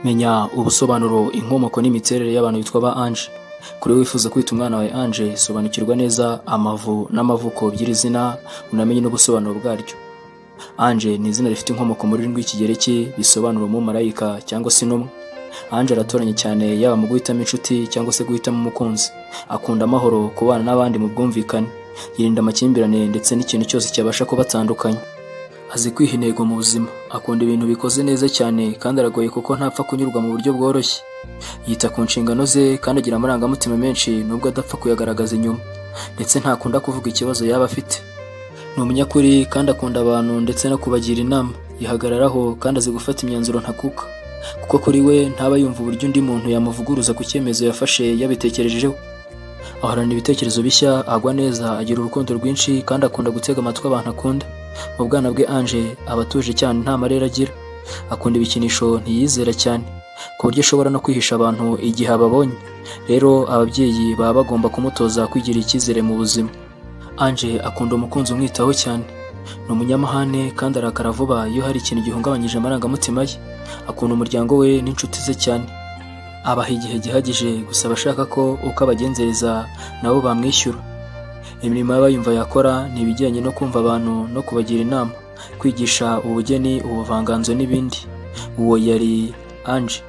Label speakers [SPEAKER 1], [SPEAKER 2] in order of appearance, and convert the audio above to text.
[SPEAKER 1] menya ubusobanuro inkomoko n'imiterere y'abantu bitwa ba Ange kuri wifuza kwita umwana wawe Ange sobanukirwa neza amavu n'amavuko by'iri zina unamenye n'ubusobanuro bwaryo Ange ni izina rifite inkomoko muri rurimi rw'ikigereki bisobanura umumarayika cyangwa se intumwa Ange aratoranye cyane yaba mu guhitamo inshuti cyangwa se guhitamo umukunzi akunda amahoro kubana n'abandi mu bwumvikane yirinda amakimbirane ndetse n'ikintu cyose cyabasha kubatandukanya azi kwiha intego mu buzima akunda ibintu bikoze neza cyane kandi aragoye kuko ntapfa kunyurwa mu buryo bworoshye yita ku nshingano ze kandi agira amarangamutima menshi nubwo adapfa kuyagaragaza inyuma ndetse ntakunda kuvuga ikibazo yaba afite ni umunyakuri kandi akunda abantu ndetse no kubagira inama yihagararaho kandi azi gufata imyanzuro ntakuka kuko kuri we ntaba yumva uburyo undi muntu yamuvuguruza ku cyemezo yafashe yabitekerejeho ahorana ibitekerezo bishya agwa neza agira urukundo rwinshi kandi akunda gutega amatwi abantu akunda mu bwana bwe Ange aba atuje cyane nta marere agira akunda ibikinisho ntiyizera cyane ku buryo ashobora no kwihisha abantu igihe ababonye rero ababyeyi baba bagomba kumutoza kwigirira icyizere mu buzima Ange akunda umukunzi umwitaho cyane ni umunyamahane kandi arakara vuba iyo hari ikintu gihungabanyije amarangamutima ye akunda umuryango we n'inshuti ze cyane abaha igihe gihagije gusa abashaka ko uko abagenzereza nabo bamwishyura imirimo aba yumva yakora ni ibijyanye no kumva abantu no kubagira inama kwigisha ubugeni ubuvanganzo n'ibindi uwo yari Ange